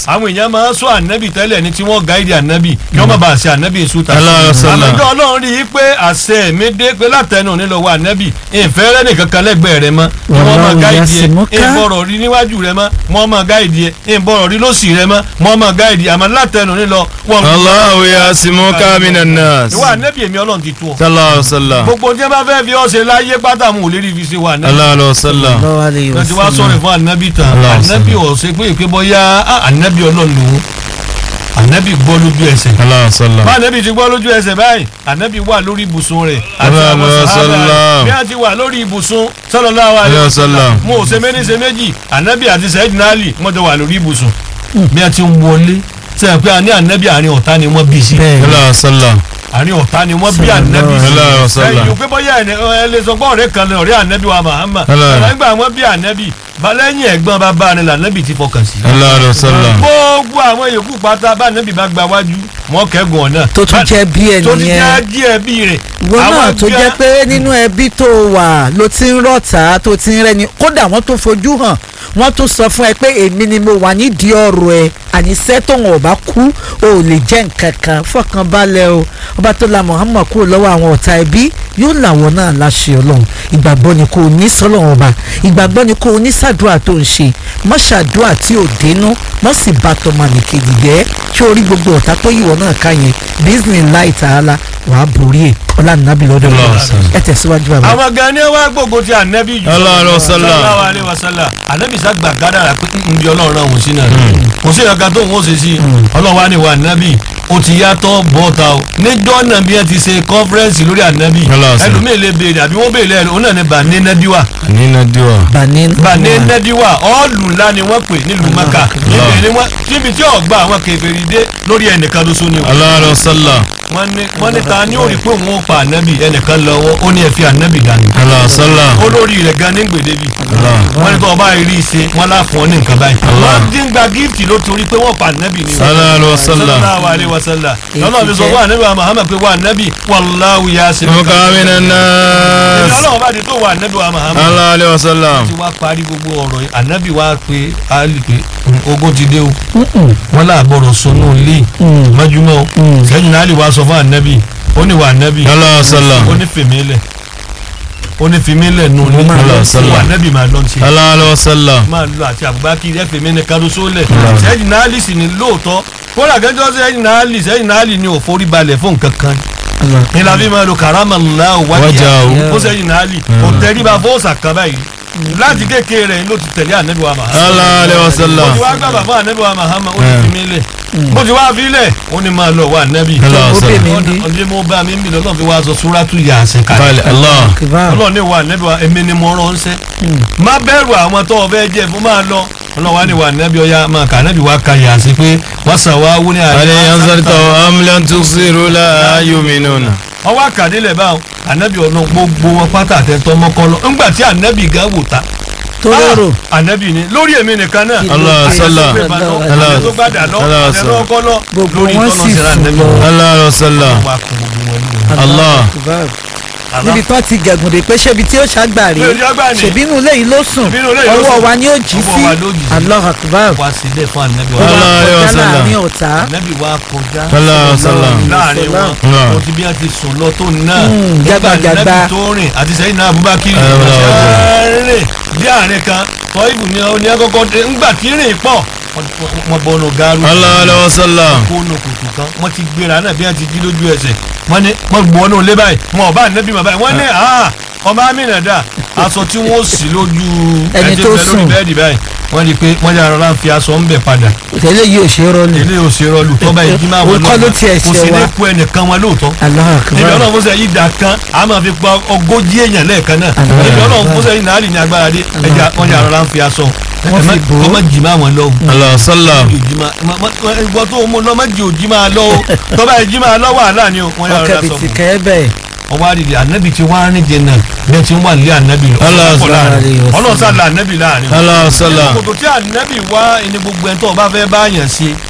àwọn èèyàn máa ń sọ ànábì tẹ́lẹ̀ ní tí wọ́n gáìdì ànábì kí wọ́n má bàa ṣe ànábì sùtà. Allahu sallam. àmọ́jọ́ ọlọ́run rí i pé àṣẹ mi dé pé látẹnu nílò wa ànábì ìfẹ́ rẹ nìkan kan lẹ́gbẹ̀ẹ́ rẹ mọ́ kí wọ́n máa Wallahu gáìdì ẹ̀ yasimuka. ìbọ̀rọ̀ rí níwájú rẹ mọ́ wọ́n máa gáìdì ẹ̀ ìbọ̀rọ̀ rí lọ́sì rẹ mọ́ wọ́n máa gáìdì àmọ́ látẹnu nílò wọ́n. Allahu yasimuka minan nas. ìwà ànábì èmi ọlọ́run ti tú ọ. sallallahu alaihi wasallam. gbogbo tí wọ́n bá fẹ́ fi ọ́ ṣe láyé pátá mu ò lè rí fi ṣe wà ànábì sallallahu alaihi wasallam. Allahu alayhi wa lọ́tí wá sallam. sọ̀rọ̀ fún anabi tán Allah anabi ò ṣe pé ìpé bọ́yá ah, anabi ọlọ́run lòun anabi gbọ́ lójú ẹsẹ̀ sallallahu alaihi wasallam. bá anabi ti gbọ́ lójú ẹsẹ̀ báyìí anabi wà lórí ibùsùn rẹ̀ àti Allah àwọn Allah sàhábà rẹ̀ sallam. bí a ti wà lórí ibùsùn sallallahu alaihi Allah wasallam sallam. mo ò ṣe méjì ṣe méjì anabi àti Sayyidina Ali wọ́n jọ wà lórí ibùsùn bí a ti ń wọlé sẹ́yìn pé a ní anabi àárín ọ̀tá ni wọ́n bí sí bẹ́ẹ̀ sallallahu alaihi wasallam. àárín ọ̀tá ni wọ́n bí anabi sí Sallallahu alaihi wasallam. ẹ̀yìn pé bóyá ẹ lè sọ pé ọ̀rẹ́ kan lè ọ̀rẹ́ anabi wa Muhammad Allah. nígbà wọn bí anabi balẹ̀yìn ẹ̀gbọ́n bàbá rẹ̀ lànàbì ti fọkàn sí. sallallahu alaihi wasallam. gbogbo àwọn yòókù pátá bá anabi bá gba wájú wọn kẹ́gùn ọ̀nà. tó tún jẹ́ bí ẹ tó ti nìyẹn jẹ́ díẹ̀ bí rẹ̀. ìwọ náà Àwọn tó bí jẹ́ a- pé nínú ẹbí tó wà ló ti ń rọ̀tà tó ti ń rẹ́ni kódà wọ́n tó fojú hàn wọ́n tó sọ fún ẹ pé èmi ni mo wà nídìí ọ̀rọ̀ ẹ àníṣẹ́ tóun ọ̀bá kú o ò lè jẹ́ nǹkan kan fọkàn balẹ̀ o ọba tó la Muhammad kúrò lọ́wọ́ àwọn ọ̀tá ẹbí yóò làwọn náà láṣẹ ọlọ́run ìgbàgbọ́ ni kò ní sọ́lọ́run ọba ìgbàgbọ́ ni kò ní sàdúrà tó ń ṣe mọ́ ṣàdúrà tí ò dénú mọ́ sì bá tọmọ nìkejì jẹ́ kí orí gbogbo ọ̀tá tó yíwọ náà ká yẹn bísí láì tààlà wàá borí ẹ̀ ọlànàbí lọ́dọ̀ Allah lọ́wọ́ sallam. ẹ tẹ̀síwájú bàbá. àwọn gan ni wọ́n gbogbo ti anabi jù. Allah alaihi wasallam. sallallahu alaihi wasallam anabi sá gbà gádàrà pé ń bí ọlọ́run náà wò sí náà. kò sí ìyàgá tó ń wọ́n ṣe sí ọlọ́run wa ni wà anabi ó ti yàtọ̀ bọ́ta o níjọ́ náà bí ẹ ti ṣe kọ́fẹ́rẹ́nsì lórí anabi Allah sallam. ẹlòmíì lè béèrè àbí wọ́n béèrè ẹ̀rọ òun náà ni bàní nẹ́bíwà nínú diwa. bani bàní nẹ́bíwà ọ́ọ̀lù ńlá ni wọ́n pè nílùú maka Allah. níbi ni wọ́n níbi tí ọ̀gbà àwọn kèfèrí dé lórí ẹnìkan lóṣù ni o sallallahu alaihi wasallam. wọ́n ní wọ́n ní ta ni ó rí pé òun ó pa ànábì ẹnìkan lọ́wọ́ ó ní ẹ fi ànábì dání sallallahu alaihi wasallam. olórí rẹ̀ gan ní gbèdébi Allah. wọ́n ní tó ọba rí i ṣe wọ́n láfún ọ ní nǹkan báyìí Allah. wọ́n dín gba gift ló torí pé wọ́n pa ànábì ni sallallahu alaihi wasallam. sallallahu alaihi wasallam lọ́nà fi sọ fún ànábì wa Muhammad pé wà ànábì wallahu yasimuka muka minan èmi nas. ọlọ́run bá di tó wà ànábì wa Muhammad sallallahu alaihi wasallam. ti wá parí gbogbo ọ̀rọ̀ yìí ànábì wa pé Ali pé "Mm, ogun ti dé o wọ́n là gbọ́dọ̀ sọnù lé mọ́júmọ́ o sẹ́yìn náà Ali wa sọ fún ànábì ó ní wà ànábì sallallahu alaihi wasallam. ó ní fèmílẹ̀ ó ní fèmílẹ̀ nù ní máa lọ sí. wà ànábì máa lọ sí sallallahu alaihi wasallam. máa lọ àti Abubakar ẹ fèmí ní karoso lẹ̀ sẹ́yìn náà Ali sì ní lóòótọ́ kódà gẹ́gẹ́ sẹ́yìn náà Ali sẹ́yìn náà Ali ní ò forí balẹ̀ fún nǹkan kan ní la fi máa lo karamallahu wájà Wajhahu. ó sẹ́yìn náà Ali kò tẹríba fọ́ọ̀sà kan báyìí láti kékeré rẹ̀ ló ti tẹ̀lé ànábì wa Muhammad sallallahu alaihi mo wasallam. ti wá gbà bàbá ànábì wa Muhammad ó ti fi mí lẹ̀ mo ti wá fi lẹ̀ ó ní máa lọ wá ànábì sallallahu ó alaihi bè wasallam. mí bí ọdún mo bá mi ń bì lọ́lọ́ fi wá sọ súrátù Yásìn Bali kalẹ̀ Allah. kìbá ọlọ́run ní wa ànábì wa èmi ni mo rán ṣẹ́ má bẹ̀rù àwọn tó o fẹ́ jẹ́ fún máa lọ ọlọ́run wa ní wa ànábì ọya máa kà ànábì wa ka Yásìn pé wọ́n sàn wá wú ní hal yanzartahu am lam tusiru la yu'minuna. ọwọ́ àkàdélẹ̀ báwọn ànábì ọ̀nà gbogbo wọn pátá àtẹ̀tọ́ mọ́kànlọ́ ńgbà tí ànábì gan wò ta tó lérò Ah, ànábì ni lórí èmi nìkan náà Allah sallam. Allah. àti tó gbàdà lọ Allah àti sallam. ọkọ lọ Gbogbo lórí wọn ìtọ́nà sì síra sùn ànábì lọ. sallallahu alaihi wasallam. wà kún gbogbo wọn lórí Allah. Kìbá. Allah. níbi tó ti gẹ̀gùn dé pé ṣébi tí ó ṣàgbàrí Ṣebí ó gbà ní. ṣèbínú ilé yìí ló sùn Ṣebínú ilé yìí ló ọwọ́ sùn. wa ni ó jí Ọwọ́ sí wa ló jí sí. Allahu Akbar wá sílẹ̀ fún ànábì ó wa Allah. wá alaihi kọjá wasallam. láàrin ọ̀tá ànábì wa kọjá sallallahu alaihi wasallam. láàrin wọn Allah. o ti bí wọn ti sùn lọ tó náà Mm, nígbà jágbajàgba. ànábì tó rìn àti sẹ́yìn náà Abubakar Allah. rìn bí àárín kan tọ́ ibù ni ó ní akọ́kọ́ dé ńgbà tí rìn pọ̀ wọ́n bọ́nu gaaru sallallahu alaihi wasallam. kónú kùtù kan wọ́n ti gbéra náà bí wọ́n ti jí lójú ẹsẹ̀ wọ́n ní wọ́n gbọ́ ọ́nù lé báyìí wọn ò bá nẹ́bí mọ̀ báyìí wọ́n ní ah ọmọ amínà dà aṣọ tí wọ́n sì lójú Ẹni tí tó ń bẹ lórí sùn. bẹ́ẹ̀dì báyìí wọ́n di pé wọ́n yára rán fi aṣọ ń bẹ̀ padà tẹ́lẹ̀ yìí ò ṣe é rọ́ọ̀lù ilé òṣèré ọlù tọ́ba ìdí máa Òun wọ́n kọ́ ló tiẹ̀ kò ṣe sí ní wa. kú ẹnìkan wọn lóòótọ́ Allahu níbi Akbar ọlọ́run fúnṣẹ́ yìí dà kan a máa fi pa ogójì èèyàn lẹ́ẹ̀kan náà Allah. níbi ọlọ́run fúnṣẹ́ yìí náà lè ní agbára dé ẹja wọ́n yára rán fi aṣọ Wọ́n fi bò ó. ọmọ jì máa wọn lọ́wọ́ Allah sallam. ìwọ tó mú lọ méjì òjì máa lọ o tọ́ba ìjì máa lọ wàhálà ni o wọ́n yára ọkẹ́ rán bìí sọ ti fún kẹ́ ẹ bẹ́ẹ̀ un ọwọ́ àdìdì ànábì ti wá rìn jẹ náà bẹ́ẹ̀ ti ń wà nílé ànábì lọ Allah ọ̀pọ̀ láàrin. sallallahu alaihi ọlọ́run sá la ànábì láàrin Allah sallam. kòtò tí ànábì wá ẹni gbogbo ẹni tó o bá fẹ́ bá yàn ṣe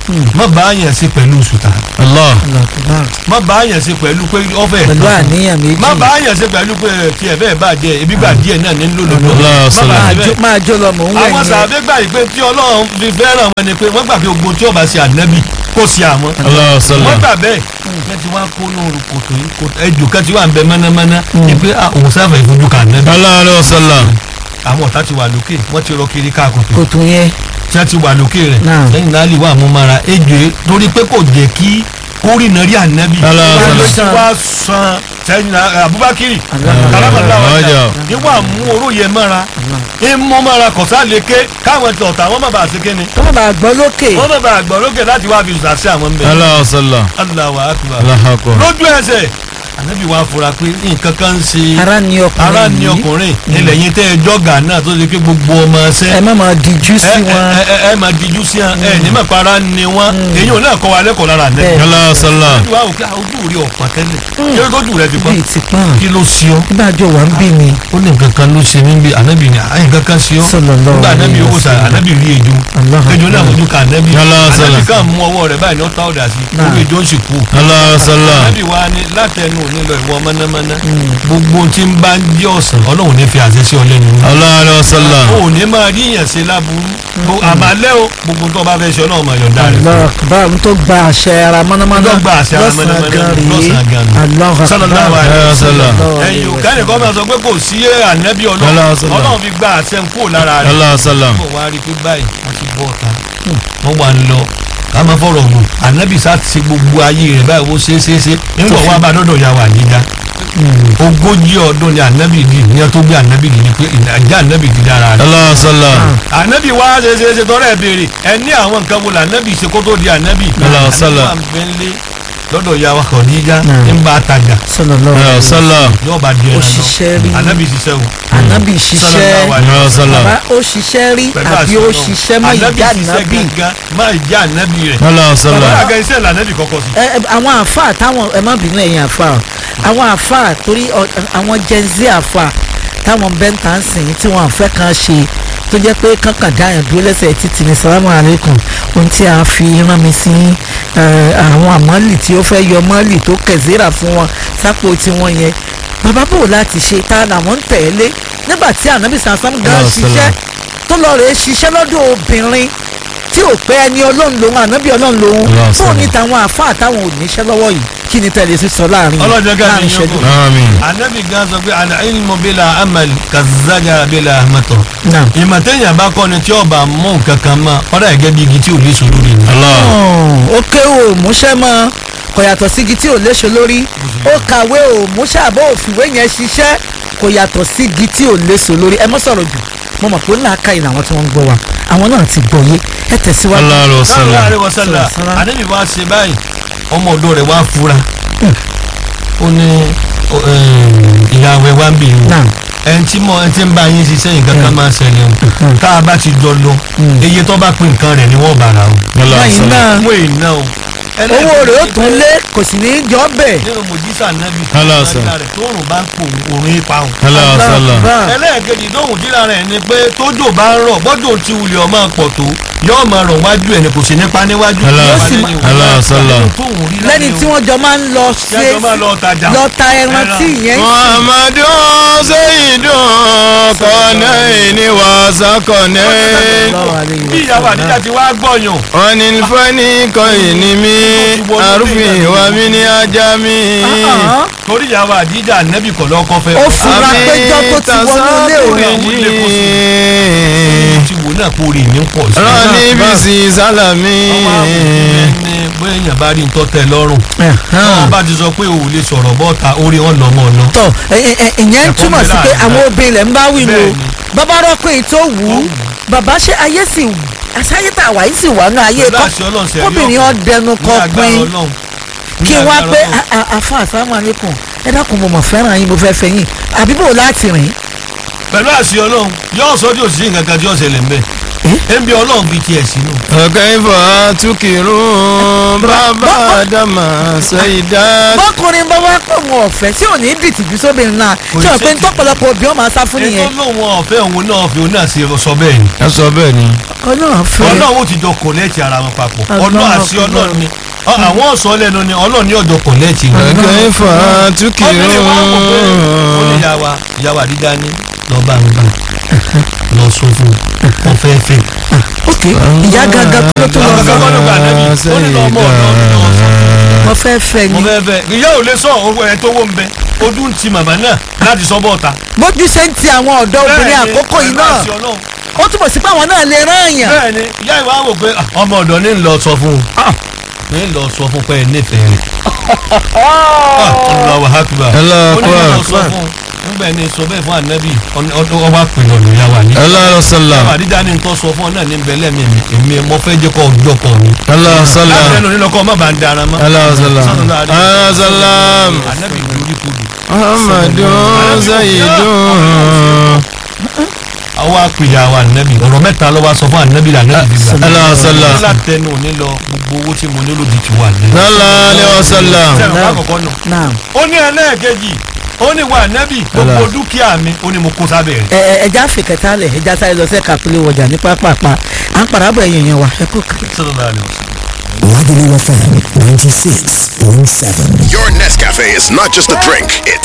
má bá yàn sí pẹ̀lú sùtà Allah. Allahu Akbar. má bá yàn sí pẹ̀lú pé ọ̀fẹ́ pẹ̀lú àníyàn méjì má bá yàn sí pẹ̀lú pé tí ẹ bẹ́ẹ̀ bá jẹ ebi gbà díẹ̀ náà ní lòlòdò Allah má sallam. bá máa sí jó- bẹ́ẹ̀ máa jó lọ mò ń wẹ̀ àwọn yẹn sàbẹ̀ gbà yìí pé tí ọlọ́run fi fẹ́ràn wọn ni pé wọ́n gbà pé ogun tí ọba ṣe ànábì kò sí àwọn Allah wọ́n sallam. gbà bẹ́ẹ̀ kẹ́ ti wá kó lóru kòtò yìí kòtò ẹjọ́ kẹ́ ti wà ń bẹ mọ́nàmọ́ná ni pé ah, òun sáfà ìfojú kan ànábì Allah sallam. àwọn ọ̀tá ti wà lókè wọ́n ti rọ kiri ká kòtò kòtò yẹn tí wọ́n ti wà lókè rẹ̀ Náà. lẹ́yìn náà lè wà mú mara ejò yìí torí pé kò jẹ́ kí kórìnà rí ànábì Allah wọ́n ló sallam. ti wá san sẹ́yìn Abubakar Allah. kalamala Ọjà. wájà níwà mú oró yẹn mọ́ra ìmú mọ́ra kọ̀sá lékè káwọn ti ọ̀tá wọn má bàa ṣe kéne tó má bàa gbọ́ lókè wọn má bàa gbọ́ lókè láti wá fi ṣàṣẹ àwọn ń bẹ Allah sallam. Allahu akbar Allah akbar. lójú ẹsẹ̀ ànábì wa fura pé nǹkan kan ń ṣe ara ni ọkùnrin ara ni yìí. ọkùnrin ilẹ̀ yín tẹ́ ẹ jọ́gà náà tó ṣe pé gbogbo ọmọ ṣẹ́ ẹ má máa dijú sí ẹ wọn ẹ ẹ ẹ máa dijú sí wọn ẹ ní mọ̀ pé ara ni wọn èyí ò náà kọ́ wa lẹ́kọ̀ọ́ lára àná Bẹ́ẹ̀. Allah sallam. ìwà òkè ojú rí ọ̀pá tẹ́lẹ̀ kí ló tójú rẹ ti pọ́n bíi ti pọ́n kí ló ṣe ọ́ nígbàjọ wà ń bì ní ó ní nǹkan kan ló ṣe mí bí ànábì ni àyìn kankan ṣe ọ́ Sallallahu nígbà ànábì alaihi owó sa wasallam. ànábì rí ejò Allah ejò náà fojú ka ànábì Allah ànábì sallam. kan mú ọwọ́ rẹ̀ báyìí ní ó tá ọ̀dà sí Náà. owó ejò ń sì kú Allah sallam. ànábì wa ni látẹnu òní lọ ìwọ mọ́nàmọ́ná gbogbo tí ń bá ń jẹ́ ọ̀sán ọlọ́run ní fi àṣẹ sí ọ lẹ́nu Allah sallam. o ò ní máa rí yàn ṣe láburú Gbo- àmàlẹ́ o gbogbo tó o bá fẹ́ ṣe ọlọ́run máa yọ̀ǹda rẹ̀ fún ọ. Allah akbar n tó gba àṣẹ ara mọ́nàmọ́ná Tó gba àṣẹ ara lọ́sàn-án mọ́nàmọ́ná gan rèé lọ́sàn-án gan ni. Allah akbar Sallallahu alaihi wasallam. ẹ̀yin ò kẹ́ni kọ́ máa sọ pé kò sí ànábì ọlọ́run Allah sallam. ọlọ́run fi gba àṣẹ ń kúrò lára rẹ̀ Allah sallam. bọ̀ wá rí i pé báyìí wọ́n ti bọ́ ọ̀tá wọ́n wà ń lọ ká máa fọ̀rọ̀ gùn ànábì sá ti ṣe gbogbo ayé rẹ̀ báyìí wọ́n ṣe é ṣe é ṣe nígbà wọ́n bá dọ́dọ̀ ya wà níjà ogójì ọdún ni ànábì di ìyẹn tó gbé ànábì di ni pé ìjà ànábì di dára rẹ̀ Allah sallam. ànábì wá ṣe ṣe ṣe tọrọ ẹ béèrè ẹ ní àwọn nǹkan wo lànábì ṣe kó tó di ànábì Allah sallam. ànábì wà ń bẹ ńlé lọ́dọ̀ ya wa kàn níjà Hmm. ń bá a tajà sallallahu Allah alaihi sallam. yóò bá di ẹran òṣìṣẹ́ rí náà ànábì ṣiṣẹ́ o ànábì ṣiṣẹ́ Sallallahu alaihi Allah sallam. bàbá ó ṣiṣẹ́ rí pẹ̀lú àbí àṣẹ ó Ọlọ́run. ṣiṣẹ́ mọ́ ànábì ìjà ṣiṣẹ́ ànábì gangan má ìjà ànábì rẹ̀ Allah bàbá sallam. àga iṣẹ́ lànábì kọ́kọ́ sí. ẹ ẹ, àwọn àfa táwọn ẹ má bínú ẹ̀yin àfa o àwọn àfa torí ọ- àwọn gen z àfa táwọn bẹ́ńtà ń sìn tí wọ́n fẹ́ kan ṣe tó jẹ́ pé kankan dáyàn dúró lẹ́sẹ̀ títì ní salamu alaykum ohun tí a fi rán mi sí ẹ, àwọn àmọ́lì tí ó fẹ́ yọ mọ́lì tó kẹ̀zíra fún wọn sápò tiwọn yẹn bàbá bò láti ṣe tá làwọn ń tẹ̀lé nígbà tí ànábì sàásán gan Allah ṣiṣẹ́ sallam. tó lọ rèé ṣiṣẹ́ lọ́dọ̀ obìnrin tí ò pé ẹni ọlọ́run lòun ànábì ọlọ́run lòun Allah fóun ní sallam. tàwọn àfa àtàwọn oníṣẹ́ lọ́wọ́ yìí kí ni tẹ̀lé sí sọ láàrin ọlọ́jọ́ ká láàrin ní yín ìṣẹ́jú. kù. Amin. ànábì gan sọ pé àná ilmu bila amal kazaja bila ahmatọ. Naam. ìmọ̀ téèyàn bá kọ́ ni tí ọba mú nǹkan kan mọ́ ọ̀dà gẹ́gẹ́ bí igi tí ò lè sùn lórí ni. Allah. ó kéwò múṣẹ́ mọ́ kò yàtọ̀ sí igi tí ò léṣe lórí ó kàwé ò múṣẹ́ àbọ̀ òfìwé yẹn ṣiṣẹ́ kò yàtọ̀ sí igi tí ò léṣe lórí ẹ mọ́ sọ̀rọ̀ jù mo mọ̀ pé ó náà ká ìlà àwọn tí wọ́n ń gbọ́ wa àwọn náà ti gbọ́ yé ẹ tẹ̀síwájú. Allah sallallahu sallam. alaihi wasallam Sallam. ànábì wá ṣe báyìí ọmọ ọ̀dọ̀ rẹ̀ wá fura ó ní ó, eh, ìyàwó ẹ̀ wá ń bì í Naam. ẹni tí mo ẹni tí ń bá yín ṣiṣẹ́ yìí kankan máa ṣẹlẹ̀ o tá a bá ti jọ lọ iye tó bá pín nǹkan rẹ̀ ni wọ́n bára o Allah lẹ́yìn sallam. náà wọ́n èyí náà o owó rẹ̀ ó tún lé kò sì ní í jọ bẹ́ẹ̀. nínú mojisa nẹ́bí Allah tó sallam. rẹ̀ tó rùn bá ń pò òrùn ipa o Allah sallam. Akbar. ẹlẹ́ẹ̀kejì lóhùn díra rẹ̀ ni pé tójò bá ń rọ̀ bọ́dọ̀ tí wulẹ̀ ọmọ pọ̀ tó yóò máa rọ̀ wájú ẹ̀ ni kò sí nípa níwájú Allah nípa sì lẹ́yìn máa- òun. Allah sallam. tóhùn rí lẹ́ni tí wọ́n jọ máa ń lọ ṣe ṣe é máa lọ tajà lọ ta ẹran Ẹran. tí ìyẹn ń sìn. Muhammadu Sayyidun Qanaini wa Saqanaini. Sallallahu alayhi wa bí ìyàwó sallam. àdíjà ti wá gbọ̀yàn Anil faniqaini min arfi wa min ajami. Ah, torí ìyàwó àdíjà nẹ́bí kọ̀ lọ́kọ́ fẹ́ ó fura péjọ tó ti wọnú ilé òun Tasabuni. ti wò náà kó rí ní pọ̀ sí Rani bisi salami. ọmọ àwọn ẹni bóyá èèyàn bá rí nǹkan tẹ́ lọ́rùn wọ́n bá ti sọ pé o ò lè sọ̀rọ̀ bọ́ta orí wọn lọ mọ́ ọ̀nà tọ ẹ- ẹ- ìyẹn ń túmọ̀ sí pé àwọn obìnrin rẹ̀ ń bá wí ni o Bẹ́ẹ̀ni. bàbá rọ́pò èyí tó wù ú bàbá ṣe ayé sì wù àṣàyè tá a wà yìí sì wà nù ayé Pẹ̀lú kọ́ àṣẹ Ọlọ́run ṣe rí kóbìnrin ọkọ̀. ọ dẹnu Ní kọ agbára pin Ọlọ́run. Ní kí wá agbára pé Ọlọ́run. a- a- àfa àsámù alẹ́kùn ẹ dákun mo mọ̀ fẹ́ràn yín mo fẹ́ fẹ́ yín àbí bò láti rìn pẹ̀lú àṣẹ Ọlọ́run yóò sọ tí ò sí nǹkan kan tí ó ṣẹlẹ̀ ń bẹ̀ ẹnbi ọlọ́run fi tiẹ̀ sínú. kayfa tukirun bàbá dama sayida. bọ́kùnrin bá wá pọ̀ wọn ọ̀fẹ́ tí ò ní dìtìjú sóbìnrin náà Kò tí ní wọ́n pé ṣe ń tọ́pọ̀lọpọ̀ òbí wọn máa sá fún ètò nìyẹn lóun ọ̀fẹ́ òun náà fi òun náà ṣe sọ bẹ́ẹ̀ ni. ẹ sọ bẹ́ẹ̀ ni. ọlọ́run fẹ́ ọlọ́run ó ti jọ kọ̀lẹ́ẹ̀tì ara wọn papọ̀ Ọlọ́run ọlọ́run àti ọkùnrin. ọlọ́run ni Ọ- àwọn ọ̀sán lẹ́nu ni ọlọ́run ní ọjọ́ kọ̀lẹ́ẹ̀tì wọn. kayfa obìnrin wa wò pé ó ní tukirun. ìyàwó ìyàwó àdídá ní lọ́ba ń bá lọ sọ fún un fẹ́ fẹ́. ok ìyá gangan tó tó lọ àwọn sọ akẹ́kọ̀ọ́ ló gbà nẹ́bí ó ní lọ́mọ ọ̀dọ́ mi náà sọ. mo fẹ́ fẹ́ mo ni fẹ́ fẹ́ ìyá ò lè sọ owó ẹ̀ tó wó ń bẹ ojú ń ti màmá náà láti sọ bọ́ọ̀ta. bójú ṣe ń ti àwọn ọ̀dọ́ obìnrin Bẹ́ẹ̀ni, àkókò yìí pẹ̀lú náà àṣẹ Ọlọ́run. ó túbọ̀ sí pé àwọn náà lè rán èèyàn bẹ́ẹ̀ni ìyá ìwà wò pé ah, ọmọ ọ̀dọ́ ní ń lọ sọ fún un ní ń lọ sọ fún pé ẹ nífẹ̀ẹ́ rẹ̀. Allahu akbar. Allahu ó ní lọ akbar. sọ fún un nígbà ẹni sọ bẹ́ẹ̀ fún ànábì ọwọ́ àpènà lóyà wà ní. Allah sallam. àdídá ni nǹkan sọ fún ọ náà ní bẹ́lẹ̀ mi èmi mo fẹ́ jẹ́ kọ́ ọjọ́ kan mi. Allah láti sallam. ẹnu nílò kọ́ ọmọ bá ń dara mọ́. Allah sallam. Sallallahu alaihi Allah sallam. ànábì lórí kudu. Muhammadun sayyidun. àwọn apèyà wa ànábì ọ̀rọ̀ mẹ́ta ló wá sọ fún ànábì ànábì fi gbà. Allah sallam. látẹnu òní lọ gbogbo owó tí mo nílò di ti wà ní. Sallallahu alaihi wasallam. sẹ́wọ̀n àkọ́kọ́ nù. náà ó ní ẹlẹ́ẹ̀kejì ó ní wà ànábì gbogbo Allah. dúkìá mi ó ní mo kó sábẹ́ rẹ̀. ẹ ẹ ẹja fìkẹta lẹ ẹja sáré lọ sí ẹka pélé wọjà ní pápápá à ń padà bọ̀ ẹ̀yìn yẹn wà ẹ kú kàlẹ́. Sallallahu alaihi wasallam. Lagelu FM 96.7. Your Nescafe is not just a drink, it's